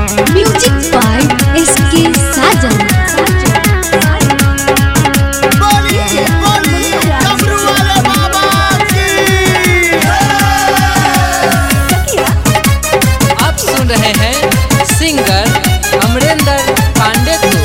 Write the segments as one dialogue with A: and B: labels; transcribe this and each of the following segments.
A: music by S के साजन
B: बोलिए बोलिए डमरू वाले बाबा की
C: आप सुन रहे हैं सिंगर अमरेंद्र पांडे को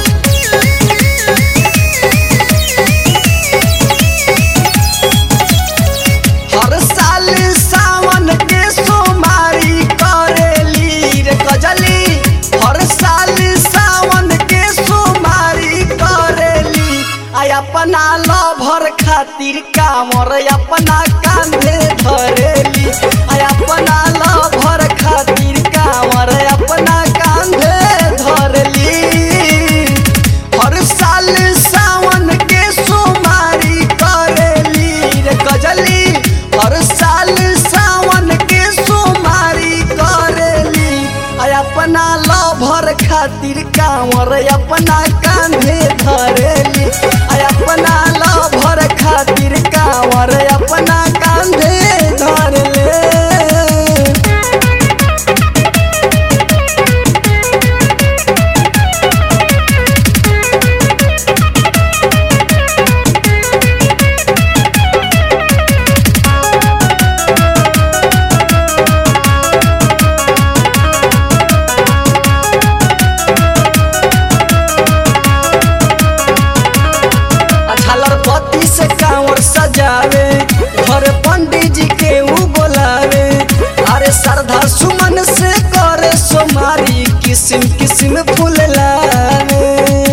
B: हर साल सावन के सोमारी करेली रे कजली हर साल सावन के सोमारी करेली आ अपना लभर खातिर कामर अपना कांधे धरेली आ अपना लभर खातिर कामर अपना कांधे धरेली हर साल सावन के सोमारी करेली रे गजली हर साल सावन के सोमारी करेली आ अपना लभर खातिर कांवर अपना कांधे धरेली आ अपना लभर खातिर कांवर अपना कांधे धरले झालर पत्ती से कांवर सजावे घर पंडित जी के ऊ बोलावे अरे श्रद्धा सुमन से करे सोमारी किस्म किस्म फूल लावे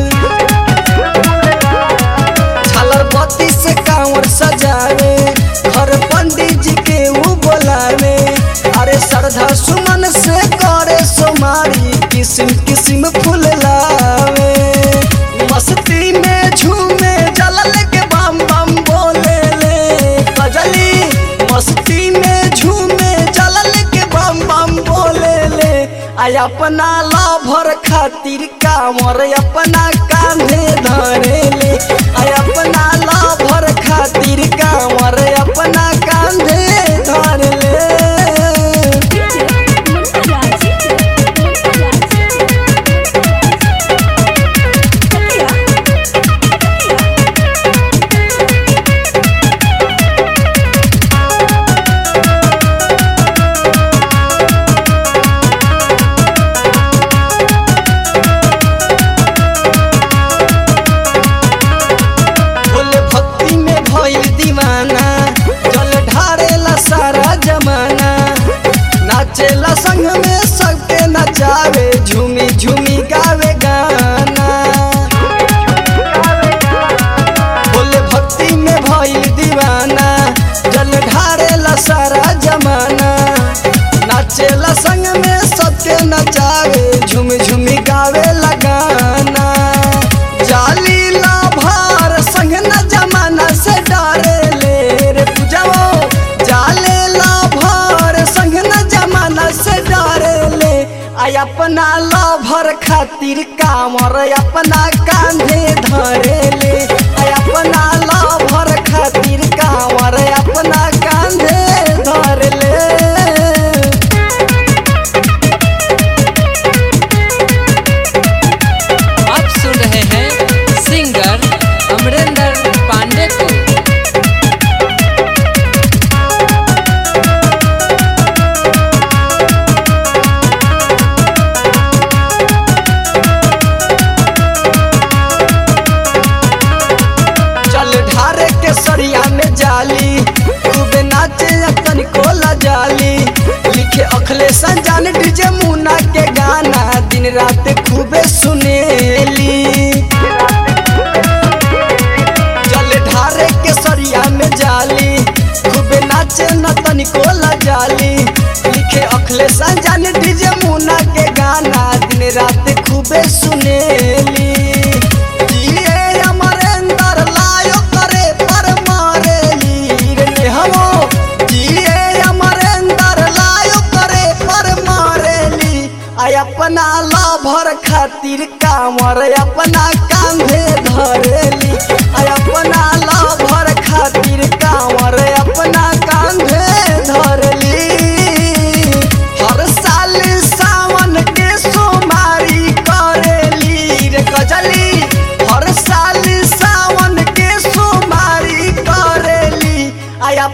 B: झालर पत्ती से कांवर सजावे घर पंडित जी के ऊ बोलावे अरे श्रद्धा सुमन से करे सोमारी किस्म किस्म फूल लावे मस्ती में झूमे जलल के बम बम बोले ले कजली मस्ती में झूमे जलल के बम बम बोले ले आ अपना लभर खातिर कामर अपना कांधे धरे ले आ अपना लभर खातिर कामर अपना कांधे धर ले भोले भक्ति में भइल दीवाना जल ढारेला सारा जमाना नाचेला संग में सबके नचावे झूमी झूमी गावे गाना भोले भक्ति में भइल दीवाना जल ढारेला सारा जमाना नाचेला संग में सबके नचावे झूमी झूमी गावे लगाना जाली ला भार संग न जमाना से डरे ले रे पूजाओ जाले ला भार संग न जमाना से डरे ले आ अपना ला भर खातिर कामर अपना कांधे धरे ले आ अपना ला भर खातिर कामर अपना कांधे धर ले
C: आप सुन रहे हैं सिंगर अमरेंद्र पांडे को
B: चल ढारे के सरिया में जाली खूबे नाचे अपन कोला जाली लिखे अखले संजान डीजे मुना के गाना दिन रात खूबे सुनेली चल ढारे के सरिया में जाली खूबे नाचे न तनिको जाली लिखे अखले संजान डीजे मुना के गाना दिन रात खूबे सुनेली जिए अमरेंद्र लायो करे पर मारेली रे नेहवो जिए अमरेंद्र लायो करे पर मारेली आ अपना लाभर खातिर कामर अपना कांधे धरेली आ अपना लाभर खातिर कामर अपना कांधे धरली हर साल सावन के सोमा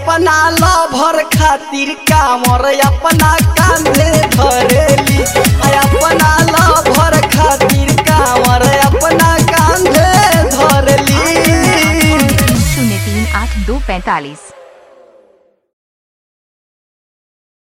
B: अपना लभर खातिर कामर अपना कांधे धरेली आ अपना लभर खातिर कामर अपना कांधे धरेली
D: शून्य तीन आठ दो पैंतालीस